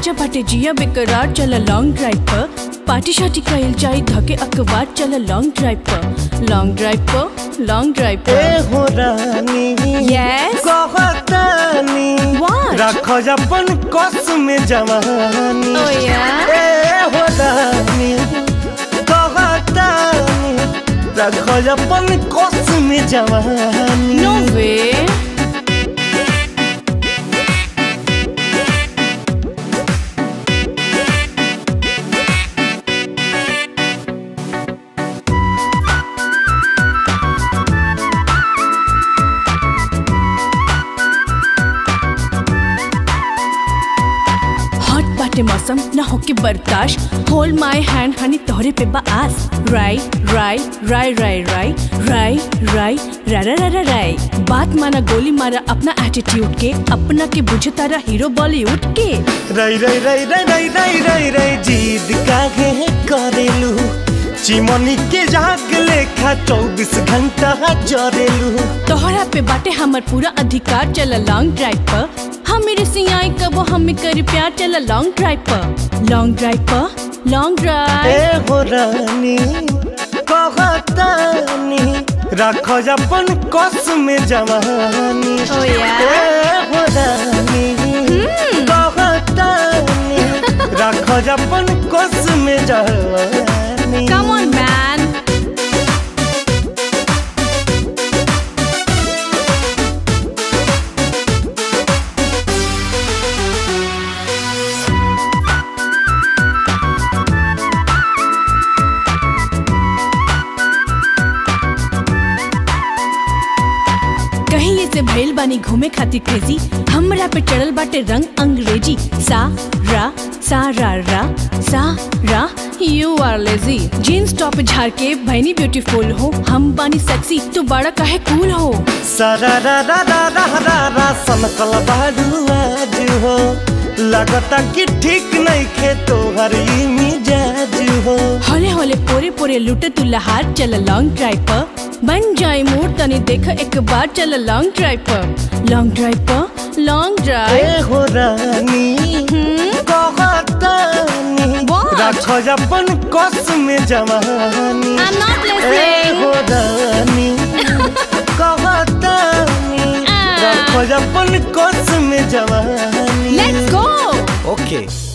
ताजा बाटे जिया बेकरार चल लॉन्ग ड्राइव पर पार्टी शार्टी कइल जाई धके अखबार चल लॉन्ग ड्राइव पर लॉन्ग ड्राइव पर लॉन्ग ड्राइव ए पर हो रानी Yes? कहतानी What? रख अपन कस में जवानी Oh, yeah? ए हो रानी कहतानी रख अपन कस में जवानी नो वे हॉट बाटे मौसम न होके बर्दाश्त होल्ड माय हैंड हनी तोहरे पे बा आस राई राई राई राई राई राई राई रा रा रा रा राई बात माना गोली मारा अपना एटीट्यूड के अपना के बुझे तारा हीरो बॉलीवुड के रई रई रई रई रई रई रई रई जीद काहे करेलू चिमनी के जाग लेखा चौबीस घंटा जरेलू तोहरा पे बाटे हमर पूरा अधिकार चल लॉन्ग ड्राइव पर हम मेरे सियाई कबो हमें कर प्यार चल लॉन्ग ड्राइव पर लॉन्ग ड्राइव पर लॉन्ग ए ड्राइव हो रानी कहतानी रख अपन कस में जवानी Oh, yeah? ए हो रानी कहतानी रख अपन कस में जवानी कम ऑन मैन कहीं ये से भइल बानी घूमे खातिर क्रेजी हमरा पे चढ़ल बाटे रंग अंग्रेजी सा रा सा रा रा सा रा you are lazy jeans top झाड़ के भैनी ब्यूटीफुल हो हम बानी सेक्सी तू बड़ा काहे कूल हो सारा रा रा रा रा रा रा सनकल बाडू आज हो लगता कि ठीक नहीं खे तोहर ई मिजाज हो होले होले पोरे पोरे लुटे तू लहार चल लॉन्ग ड्राइव पर बन जाए मूड तनी देख एक बार चल लॉन्ग ड्राइव पर लॉन्ग ड्राइव पर लॉन्ग ए ड्राइव हो रानी कहतानी What? रख अपन कस में जवानी I'm not ए listening. हो रानी कहतानी Ah. रख अपन कस में जवानी लेट्स गो ओके